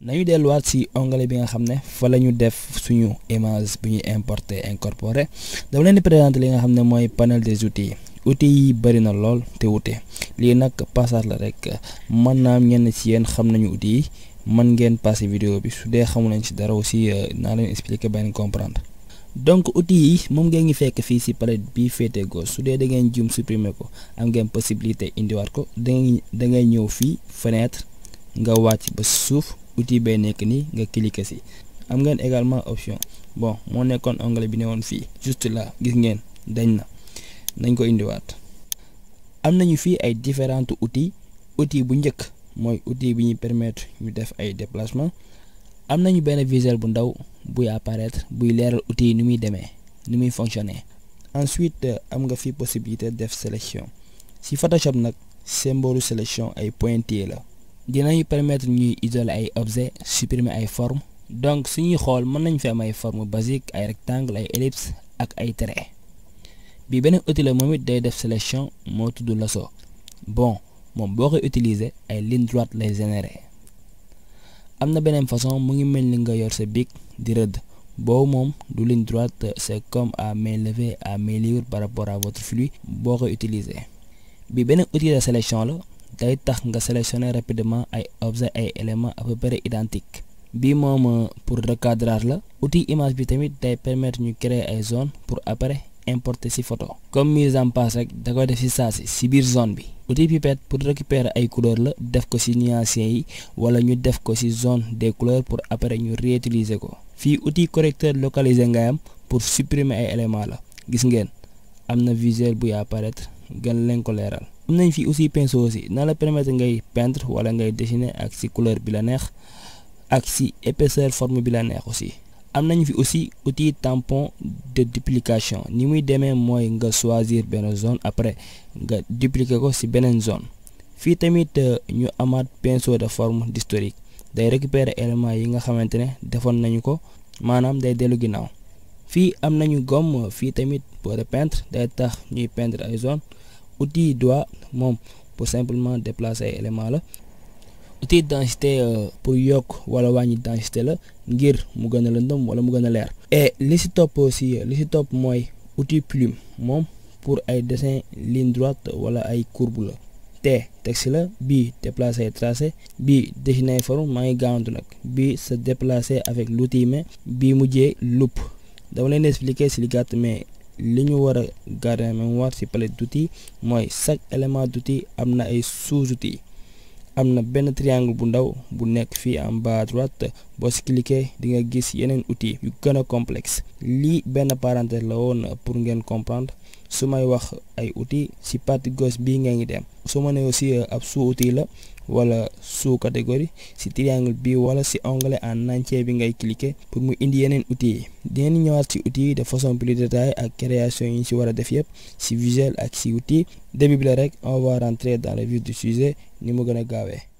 nañu delluwaat ci onglet bi nga xam ne fa la ñu def suñu image bu ñuy importer incorporer dama leen di présenter li nga xam ne mooy panel des outils outils yi bëri na lool te wute lii nag passage la rek mën naa ñenn ci yéen xam nañu outils yi mën ngeen passer vidéo bi su dee xamu nañ ci dara aussi naa leen expliquer ba ngeen comprendre donc outils yi moom ngeen ngi fekk fii ci palette bi féete gauche su dee da ngeen jum supprimer ko am ngeen possibilité indiwaat ko da ngay da ngay ñëw fii fenêtre nga wàcc ba suuf outil bay nekk nii nga cliquer ci am ngeen également option bon moo nekkoon onglet bi ne woon fii juste là gis ngeen dañ na nañ ko indiwaat am nañu fii ay différents outils outil bu njëkk mooy outil bi ñuy permettre ñu def ay déplacement am nañu benn visuel bu ndaw buy apparaître buy leeral outil yi ni muy demee ni muy fonctionner ensuite am nga fi possibilité def sélection ci Photoshop nag symbole sélection ay pointillés la dinañu permettre ñuy isoler ay objets supprimer ay formes donc suñuy xool mën nañ fi am ay formes basiques ay rectangles ay ellipses ak ay traits bi beneen outil la moom it day def sélection moo tudd lasso bon moom boo koy utiliser ay ligne droite lay générer am na beneen façon mu ngi mel ni nga yor sa bic di rëdd boobu moom du ligne droite c'est comme à main levée à main libre par rapport à votre flux boo koy utiliser bi beneen outil de sélection la day tax nga sélectionner rapidement ay objets ay éléments à peu près identiques bii moom pour recadrage la outil image bi tamit day permettre ñu créer ay zones pour après importer ci photo comme mise en place rek da koy def ci saa si ci biir zone bi outil pipette pour récupérer ay couleurs la def ko ci nuanciers yi wala ñu def ko ci zone des couleurs pour après ñu réutiliser ko fii outil correcteur localisé ngay am pour supprimer ay éléments la gis ngeen am na visuel buy apparaître gën leen ko leeral am nañ fi aussi pinceau aussi na la permettre ngay peindre wala ngay dessiner ak ci couleur bi la neex ak ci épaisseur forme bi la neex aussi am nañu fi aussi outil tampon de duplication ni muy demee mooy nga choisir benn zone après nga dupliquer ko ci beneen zone fii tamit ñu amaat pinceau de forme d'historique day récupérer éléments yi nga xamante ne defoon nañu ko maanaam day dellu ginnaaw fii am nañu gomme fii tamit pour peindre day tax ñuy peindre ay zone outil doigt moom pour simplement déplacer ay éléments la outil densité pour yokk wala wàññi densité la ngir mu gën a lëndëm wala mu gën a leer et li ci topp aussi li ci topp mooy outil plume moom pour ay dessin ligne droite wala ay courbe la te texte la bii déplacer ay tracé bii dessiner ay forme maa ngi gaawantu nag bii se déplacer avec l'outil mais bii mujjee loupe dama leen expliquer ci li gàtt mais li ñu war a garder en mémoire ci palette d'outils mooy chaque élément d'outil am na ay sous-outils am na benn triangle bu ndaw bu nekk fii en bas à droite boo si cliquer di nga gis yeneen outils yu gën a complexe lii benn parenthèse la woon pour ngeen comprendre su may wax ay outils si partie gauche bii ngeen ngi dem su ma nee aussi ab sous outil la wala sous catégorie si triangle bi wala si onglet en entier bi ngay cliquer pour mu indi yeneen outils yi dinañ ñëwaat si outils yi de façon plus détaillée ak création yi ñu si war a def yëpp si visuel ak si outils début bi la rek on va rentrer dans le vif du sujet ni mu gën a gaawee